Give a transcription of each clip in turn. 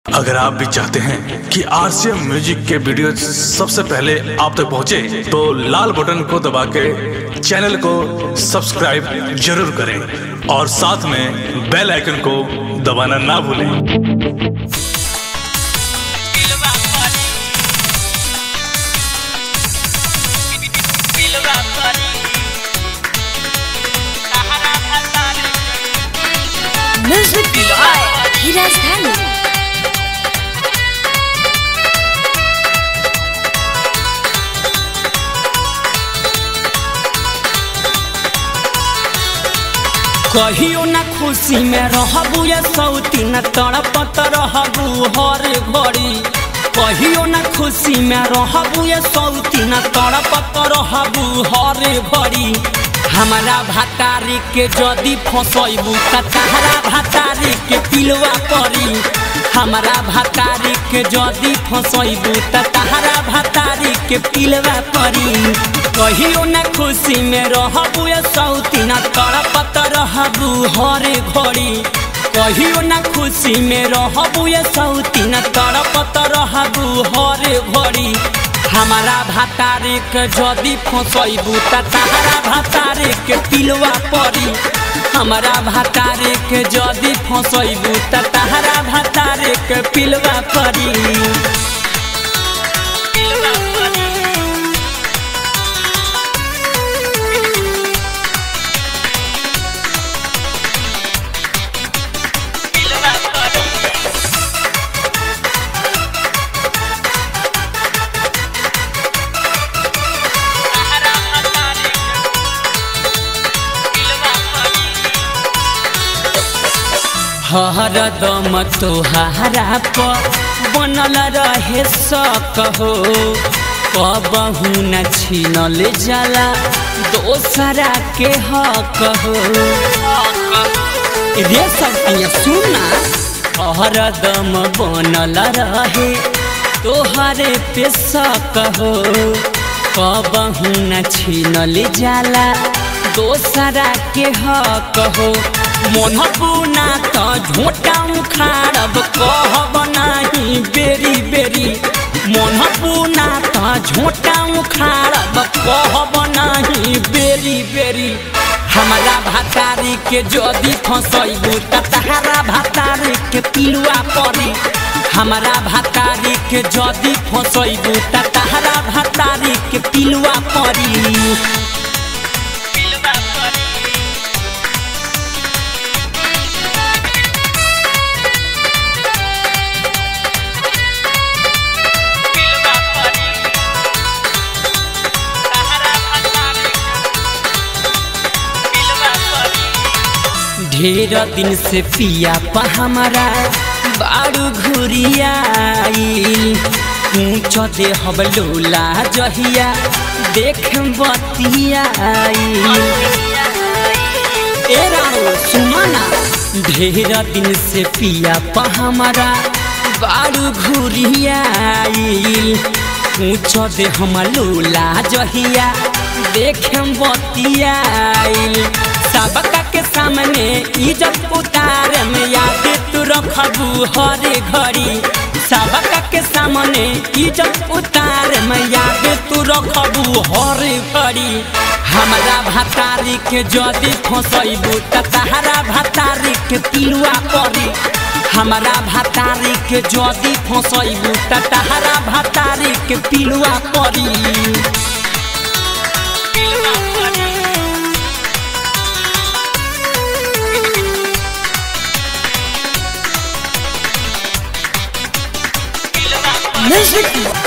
अगर आप भी चाहते हैं कि आरसीएम म्यूजिक के वीडियो सबसे पहले आप तक पहुंचे, तो लाल बटन को दबा के चैनल को सब्सक्राइब जरूर करें और साथ में बेल आइकन को दबाना ना भूलें Music by Hiraz Dhani. कहियो ना खुशी में रहबू या सौती न तड़पत रहबू हर घड़ी कहियो ना खुशी में रहबू या सौती न तड़पत रहबू हर घड़ी हमारा भातारी के जदी फसैबू त तहरा भातारी के पिलवा पड़ी हमारा भातारी के जदी फसैबू त तहरा भातारी के पिलवा पड़ी कहियो ना खुशी में रहबू या सौती न तड़पत रहबू हरे घड़ी कहियो ना खुशी में रहबू या सौती न तड़पत रहबू हरे घड़ी हमारा भातारे के जदी फसैबू त तहरा भातारे के पिलवा पड़ी हमारा भातारे के जदी फसैबू त तहरा भातारे के पिलवा पड़ी हरदम तोहारा पर बनल रहे सक हो कबहू न छीनल जाला दोसरा के हक हो रे सतिया सुना हरदम बनल रहे तोहरे पे सक हो कबहू न छीनल जाला दोसरा के हक हो मन बुना त झोटा उखाड़ब कहब नाही बेरी बेरी मन बुना त झोटा उखाड़ब कहब नाही बेरी बेरी हमारा भातारी के जदी फसैबू त तहरा भातारी के पिलुआ पड़ी हमारा भातारी के जदी फसैबू त तहरा भातारी के पिलुआ पड़ी ढेर दिन से पिया पा हमारा बारू घुरियाई ऊँच दे हब लोला जहिया देख बतियाई ए राणो सुमना ढेर दिन से पिया पा हमारा बारू घुरियाई ऊँच दे हम लोला जहिया देख बतियाई सबका के सामने इज्जत उतार में याद तू रखबू हरे घड़ी सबका के सामने इज्जत उतार में याद तू रखबू हरे घड़ी हमारा भातारी के जदी फसैबू त तहरा भातारी के पिलुआ पड़ी हमारा भातारी के जदी फसैबू त तहरा भातारी के पिलुआ पड़ी Music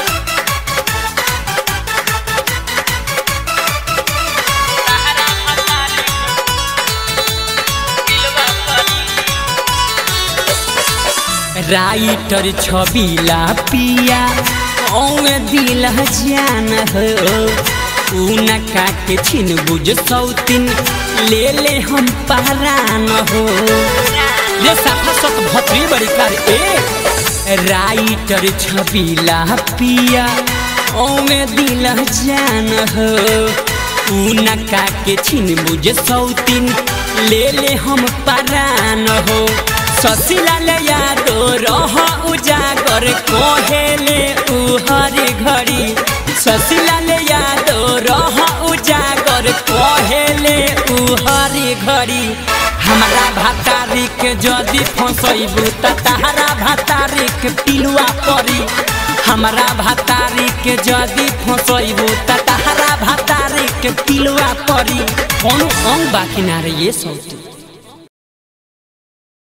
राइटर छबीला पिया औवे दिल जान हो उनका के छिन बुझ सौतिन ले ले हम पहरान हो ये साफा सत भतरी बड़ी कर ए राइटर छबीला पिया औवे दिल जान हो उनका के छिन बुझ सौतिन ले ले हम परान हो ससिलाल यादो रह उजागर कोहेले उहर घड़ी ससिलाल यादो रह उजागर कोहेले उहर घड़ी हमरा भातारी के जदि फसैबू त तहरा भातारी के पिलुआ परी हमरा भातारी के जदि फसैबू त तहरा भातारी के पिलुआ परी कोनो अंग बाकी ना रे ये सौती